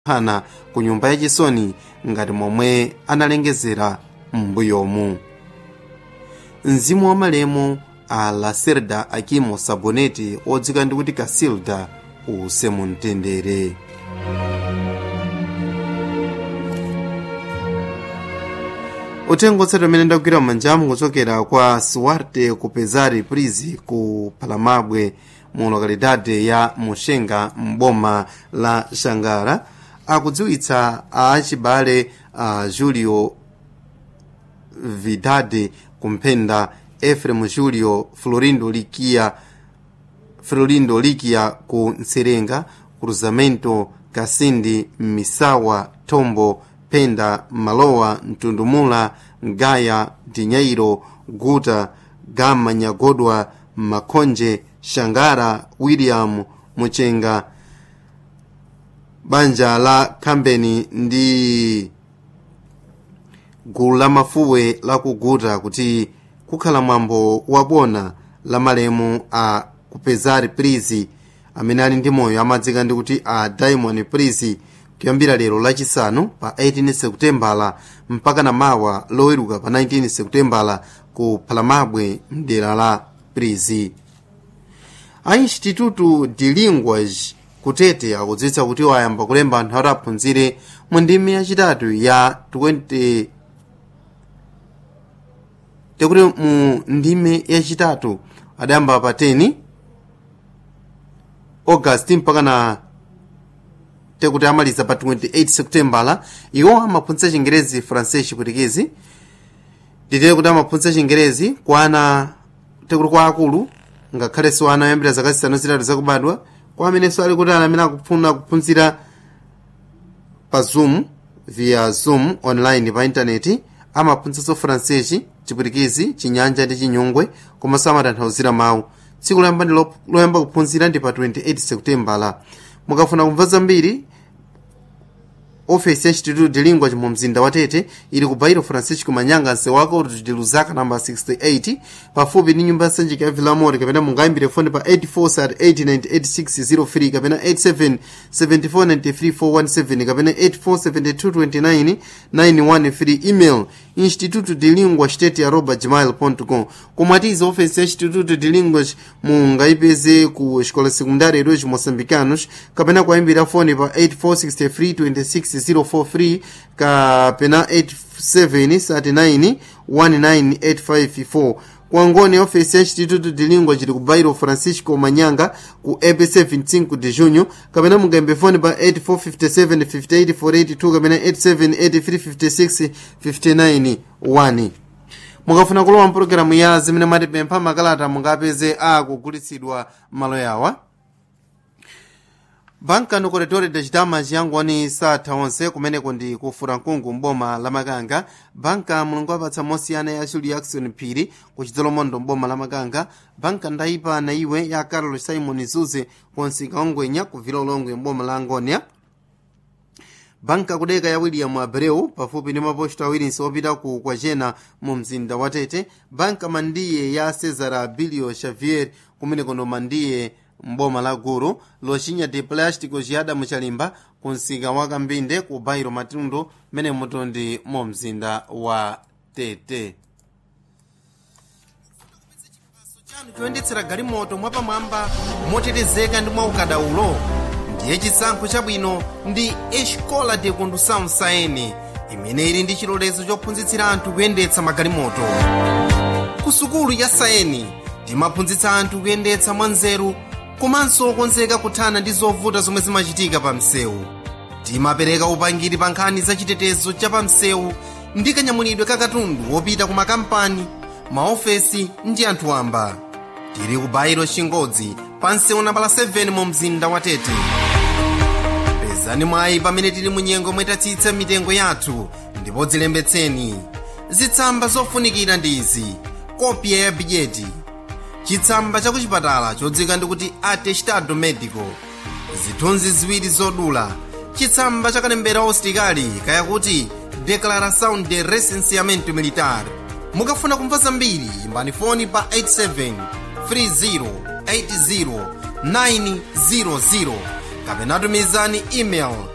hana ku nyumba yachisoni ngati momwe analengezera m'mbuyomu mzimu wa malemu a lacerda akimo saboneti odzika ndi kuti kasilda use mumtendere uthenga otsatira umene ndagwira m'manjamu kuchokera kwa suarte ku pezari prizi ku palamabwe mu lokalidade ya muxenga m'boma la xangara akudziwitsa achibale a julio vidade kumphenda efrem julio florindo likia florindo likia ku nserenga cruzamento kasindi misawa tombo penda malowa mtundumula ngaya dinyairo guta gama nyagodwa makonje shangara william muchenga banja la kambeni ndi gulu la mafuwe la kuguta kuti kukhala mwambo wabona la malemu a kupezari prizi amene ali ndi moyo amadzika ndi kuti a diamond prizi kuyambira lero lachisanu pa 18 sekutembala mpaka na mawa loweruka pa 19 sekutembala ku palamabwe mdera la prizi a instituto de linguas kutete akudziwitsa kuti wayamba kulemba anthu ati aphunzire mu ndimi yachitatu ya 20 tekuti mu ndime yachitatu adayamba pa 10 august mpaka na tekuti amaliza pa 28 seputembala iwo amaphunzitsa chingerezi francais chipwitikizi nditere kuti amaphunzitsa chingerezi kwa ana tekuti kwa akulu ngakhalenso ana oyambira zaka zisanu zitatu zakubadwa kwa amenenso ali kuti ana amene akufuna kuphunzira pa zoom via zoom online pa intaneti amaphunzitsanso francais chipwitikizi chinyanja ndi chinyungwe komanso amatanthauzira mawu tsiku loyamba ndi loyamba kuphunzira ndi pa 28 seputembala mukafuna kumva zambiri ofesi ya instituto de linguage mu mzinda wa tete ili ku bairo francisco manyanga msewu wako de luzaka namba 68 pafupi ndi nyumba ya sanjika ya vilamori kapena mungayimbire foni pa 84 kapena 87 74 kapena 84 72 email instituto de lingua state arroba gmail com komatiza ofesi ya instituto de linguas mungayipeze ku escola secundária dos moçambicanos kapena kuyimbira foni pa 8463 26 043 kapena 8739 19854 kwangoni ofesi ya instituto de língua chili ku bairo francisco manyanga ku epc 25 de junho kapena mungayimbe foni pa 8457 58482 kapena 878356 59 1 mukafuna kulowa mpulogalamu ya zimene matipempha makalata mungapeze akugulitsidwa malo yawa banka no corredor de chidama chiyangoni satha onse kumeneko ndi ku furankungu mboma la makanga banka mulungu apatsa mosiyana ya julie jackson phiri ku chidzolomondo mboma la makanga banka ndayipa na iwe ya carlos simon zuze konsika ongwenya ku vila ulongwe mboma la angonia banka kudeka ya william abreu pafupi ndi maposto awiri opita ku kwachena mu mzinda wa tete banka mandiye ya cesar abilio xavier kumeneko ndo mandiye mboma la guru loxinya de plástico ciyada muchalimba ku msika wa kambinde ku bairo matundu mene mutondi mu mzinda wa tete chanu choyendetsera galimoto mwapamwamba motetezeka ndi mwaukadaulo ndiye chisankho chabwino ndi escola de condução saene imene ili ndi chilolezo chophunzitsira anthu kuyendetsa magalimoto ku sukulu ya saeni timaphunzitsa anthu kuyendetsa mwanzeru komanso okonzeka kuthana ndi zovuta zomwe zimachitika pa msewu timapereka upangiri pa nkhani za chitetezo cha pa msewu ndi kanyamulidwe ka katundu wopita ku makampani maofesi ndi anthu wamba tili ku bairo chingodzi pa msewu nambala 7 mu mzinda wa tete pezani mwayi pamene tili mu nyengo mwetatsitsa mitengo yathu ndipo dzilembetseni zitsamba zofunikira ndi izi kopya ya bijeti chitsamba cha kuchipatala chodzika ndikuti atestado medico zithunzi ziwiri zodula chitsamba cha kalembera ositikali kayakuti declaração de recenseamento militar mukafuna kumva zambiri imbani foni pa 87 30 80 900 kapena tumizani email